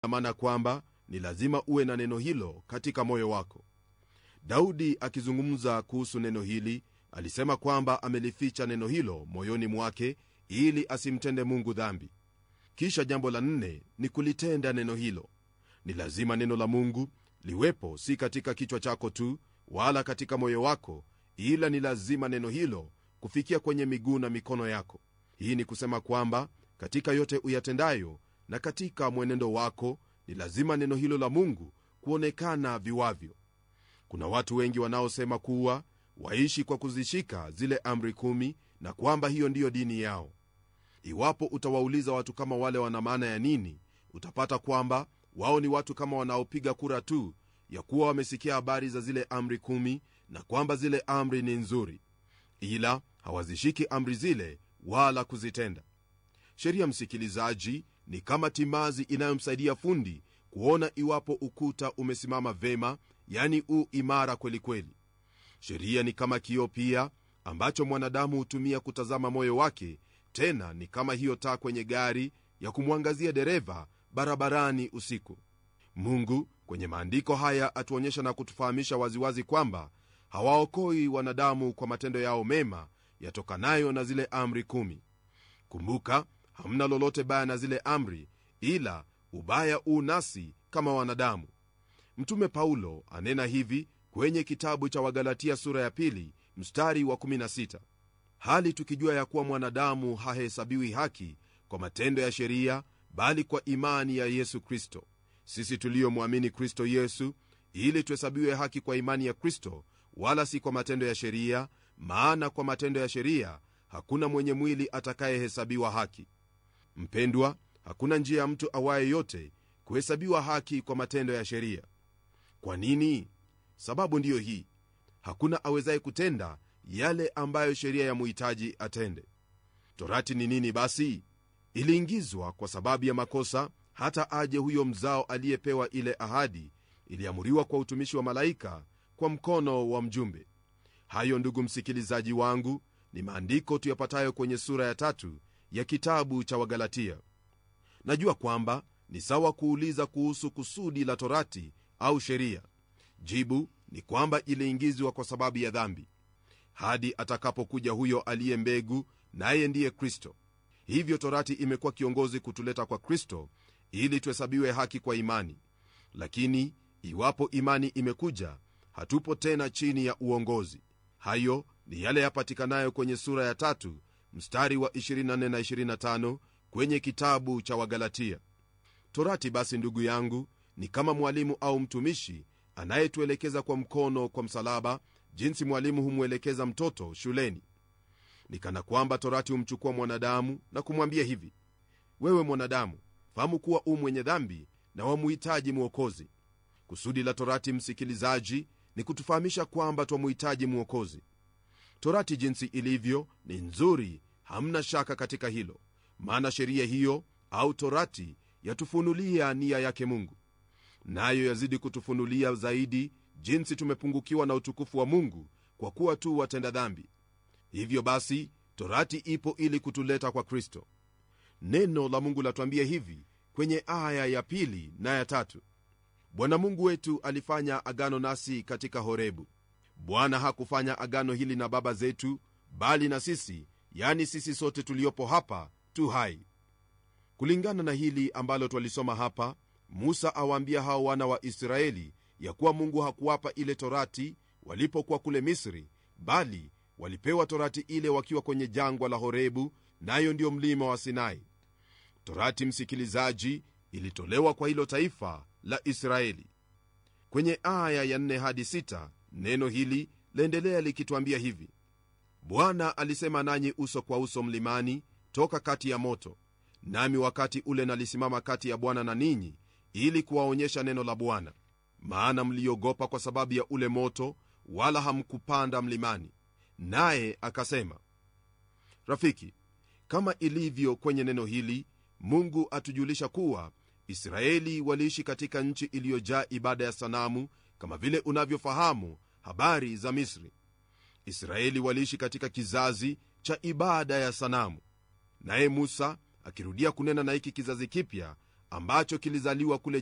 maana kwamba ni lazima uwe na neno hilo katika moyo wako daudi akizungumza kuhusu neno hili alisema kwamba amelificha neno hilo moyoni mwake ili asimtende mungu dhambi kisha jambo la nne ni kulitenda neno hilo ni lazima neno la mungu liwepo si katika kichwa chako tu wala katika moyo wako ila ni lazima neno hilo kufikia kwenye miguu na mikono yako hii ni kusema kwamba katika yote uyatendayo na katika mwenendo wako ni lazima neno hilo la mungu kuonekana viwavyo kuna watu wengi wanaosema kuwa waishi kwa kuzishika zile amri kumi na kwamba hiyo ndiyo dini yao iwapo utawauliza watu kama wale wana maana ya nini utapata kwamba wao ni watu kama wanaopiga kura tu ya kuwa wamesikia habari za zile amri kumi na kwamba zile amri ni nzuri ila hawazishiki amri zile wala kuzitenda sheria msikilizaji ni kama timazi inayomsaidia fundi kuona iwapo ukuta umesimama vema yani u imara kwelikweli kweli. sheria ni kama kioo pia ambacho mwanadamu hutumia kutazama moyo wake tena ni kama hiyo taa kwenye gari ya kumwangazia dereva barabarani usiku mungu kwenye maandiko haya atuonyesha na kutufahamisha waziwazi kwamba hawaokoi wanadamu kwa matendo yao mema yatokanayo na zile amri kumi kumbuka hamna lolote baya na zile amri ila ubaya uu nasi kama wanadamu mtume paulo anena hivi kwenye kitabu cha wagalatia sura ya pili mstari wa 16 hali tukijua ya kuwa mwanadamu hahesabiwi haki kwa matendo ya sheria bali kwa imani ya yesu kristo sisi tuliyomwamini kristo yesu ili tuhesabiwe haki kwa imani ya kristo wala si kwa matendo ya sheria maana kwa matendo ya sheria hakuna mwenye mwili atakayehesabiwa haki mpendwa hakuna njia ya mtu awaye yote kuhesabiwa haki kwa matendo ya sheria kwa nini sababu ndiyo hii hakuna awezaye kutenda yale ambayo sheria ya muhitaji atende torati ni nini basi iliingizwa kwa sababu ya makosa hata aje huyo mzao aliyepewa ile ahadi iliamuriwa kwa utumishi wa malaika kwa mkono wa mjumbe hayo ndugu msikilizaji wangu ni maandiko tuyapatayo kwenye sura ya tatu ya kitabu cha wagalatia najua kwamba ni sawa kuuliza kuhusu kusudi la torati au sheria jibu ni kwamba iliingizwa kwa sababu ya dhambi hadi atakapokuja huyo aliye mbegu naye ndiye kristo hivyo torati imekuwa kiongozi kutuleta kwa kristo ili tuhesabiwe haki kwa imani lakini iwapo imani imekuja hatupo tena chini ya uongozi hayo ni yale yapatikanayo kwenye sura ya tatu mstari wa 24 na 25 kwenye kitabu cha wagalatia torati basi ndugu yangu ni kama mwalimu au mtumishi anayetuelekeza kwa mkono kwa msalaba jinsi mwalimu humwelekeza mtoto shuleni ni kana kwamba torati humchukua mwanadamu na kumwambia hivi wewe mwanadamu fahamu kuwa u mwenye dhambi na wamuhitaji mwokozi kusudi la torati msikilizaji ni kutufahamisha kwamba twamuhitaji mwokozi torati jinsi ilivyo ni nzuri hamna shaka katika hilo maana sheria hiyo au torati yatufunulia nia yake mungu nayo yazidi kutufunulia zaidi jinsi tumepungukiwa na utukufu wa mungu kwa kuwa tu watenda dhambi hivyo basi torati ipo ili kutuleta kwa kristo neno la mungu latwambia hivi kwenye aya ya pili na ya tatu bwana mungu wetu alifanya agano nasi katika horebu bwana hakufanya agano hili na baba zetu bali na sisi yani sisi sote tuliopo hapa tu hai kulingana na hili ambalo twalisoma hapa musa awaambia hao wana wa israeli ya kuwa mungu hakuwapa ile torati walipokuwa kule misri bali walipewa torati ile wakiwa kwenye jangwa la horebu nayo ndiyo mlima wa sinai torati msikilizaji ilitolewa kwa hilo taifa la israeli kwenye aya ya 4 hadi 6 neno hili laendelea likitwambia hivi bwana alisema nanyi uso kwa uso mlimani toka kati ya moto nami wakati ule nalisimama kati ya bwana na ninyi ili kuwaonyesha neno la bwana maana mliogopa kwa sababu ya ule moto wala hamkupanda mlimani naye akasema rafiki kama ilivyo kwenye neno hili mungu atujulisha kuwa israeli waliishi katika nchi iliyojaa ibada ya sanamu kama vile unavyofahamu habari za misri israeli waliishi katika kizazi cha ibada ya sanamu naye musa akirudia kunena na hiki kizazi kipya ambacho kilizaliwa kule